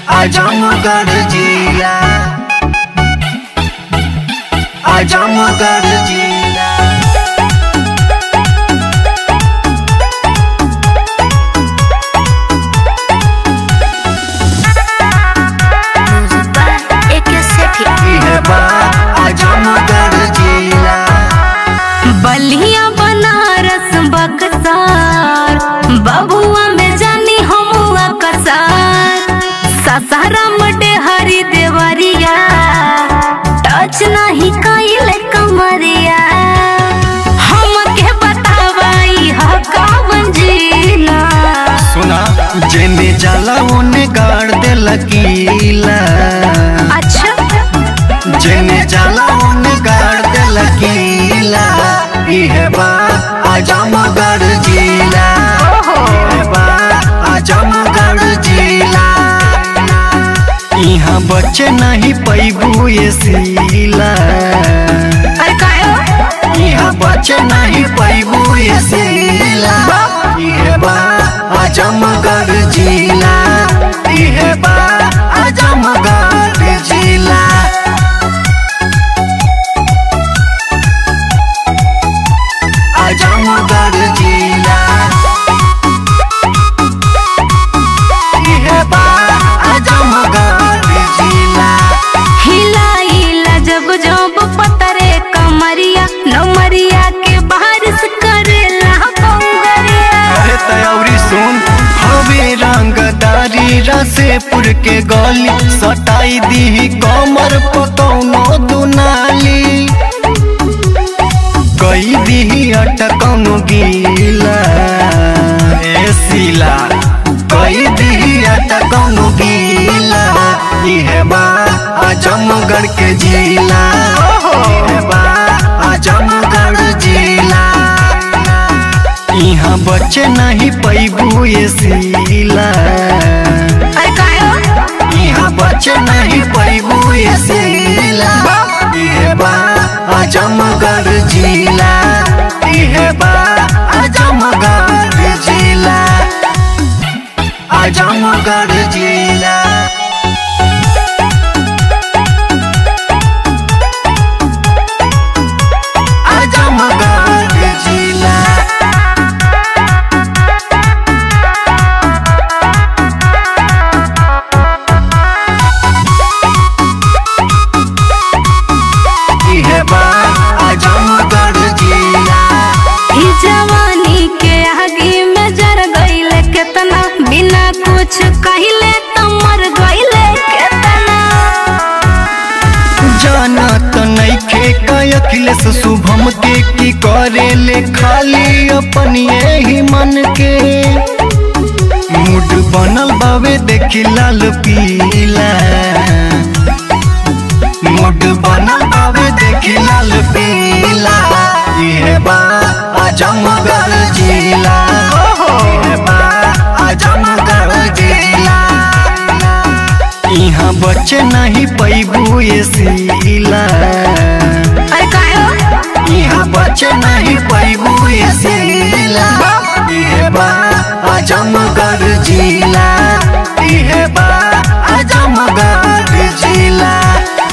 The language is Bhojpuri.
आजमगढ़ जिला आजमगढ़ जिला Music by AK Sethi. इहे बा आजमगढ़ जिला बलिया बनारस बक्सार बबुआ में जानी हमुआ कसार ससाराम हरी देवरिया टच नहीं कइल कमरिया हमके बतावाई ह कवन जिला सुना जेने जाला ओने गाड़ दे लकीला अच्छा जेने जाला ओने गाड़ दे लकीला इहे बा आजमगढ़ जिला इहे बा आजमगढ़ जिला यहाँ बच्चे नहीं पैबू ये सीला अरे कायो यहाँ बच्चे नहीं पैबू ये सीला इहे बा आजमगढ़ जिला इहे बा आजमगढ़ जिला आजमगढ़ जिला इहे बा आजमगढ़ जिला हिलाइला जब जब पतरे कमरिया नमरिया के बारिश करेला बंगरिया अरे तयौरी सुन हवे रंगदारी रसेपुर के गली सटाई दी कमर पकौनो दुनाली कई दी अटकौनो गीला ए सीला कई दी अटकौनो गीला इहे बा आजमगढ़ के जिला इहे बा आजमगढ़ जिला यहाँ बच्चे नहीं पैबू ये सीला अरे कायो यहाँ बच्चे नहीं पैबू ये सीला इहे बा आजमगढ़ जिला इहे बा आजमगढ़ जिला आजमगढ़ जिला आजमगढ़ जिला इहे बा आजमगढ़ जिला ई जवानी के आगे में जर गईले केतना बिना कुछ कहिले त मर गईले केतना जाना तो नइखे का अखिलेश शुभम के की करे ले खाली अपन ही मन के मूड बनल बावे देखी लाल पीला मूड बनल बावे देखी लाल पीला इहे बा आजमगढ़ जिला इहे बा आजमगढ़ जिला यहाँ बच्चे नहीं पैबू ये सीला अरे कायो यहाँ बच्चे नहीं पैबू ये सीला इहे बा आजमगढ़ जिला इहे बा आजमगढ़ जिला